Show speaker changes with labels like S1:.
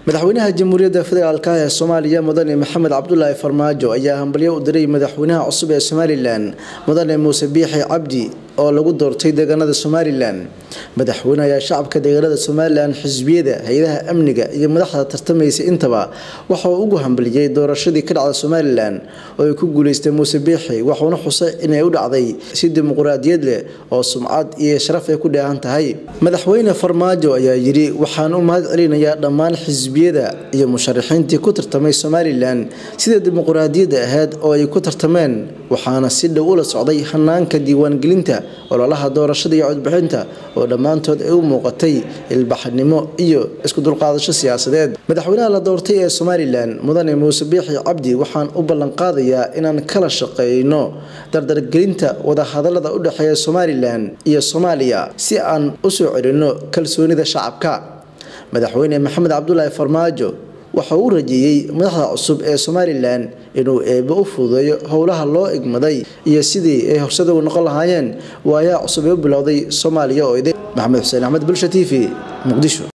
S1: madaxweynaha jamhuuriyadda federaalk ee soomaaliya mudane maxamed cabdulaahi farmaajo ayaa hambalyo u diray madaxweynaha cusub ee somalilan mudane muuse biixi cabdi oo lagu doortay deegaanada somalilan madaxweyne ayaa shacabka deegaanada somalilan xisbiyada hay-adaha amniga iyo madaxda tartamaysa intaba waxa uu ugu hambaliyey doorashadii ka dhacda somalilan oo ay ku guuleystay muuse biixi waxuuna xusay inay u dhacday si dimuqraadiyad leh oo sumcad iyo sharaf ay ku dheehan tahay madaxweyne farmaajo ayaa yidhi waxaan u mahad celinayaa dhammaan xisbiyada iyo musharaxiintii ku tartamay somalilan sida dimuqraadiyadda ahayd oo ay ku tartameen waxaana si dhow ula socday hanaanka diiwaangelinta ololaha doorashada iyo codbixinta oo dhammaantood ay u muuqatay ilbaxnimo iyo isku dulqaadasho siyaasadeed madaxweynaha la doortay ee somalilan mudane muuse biixi cabdi waxaan u ballanqaadayaa inaan kala shaqeyno dardargelinta wadahadalada u dhexeeya somalilan iyo soomaaliya si aan u soo celinno kalsoonida shacabka madaxweyne maxamed cabdulaahi farmaajo waxa uu rajeeyey madaxda cusub ee somalilan inuu eebo u fududeeyo howlaha loo igmaday iyo sidii ay horsada u noqon lahaayeen waayaha cusub ee u bilowday soomaaliya oo ide maxamed xuseen axmed bulsha t v muqdisho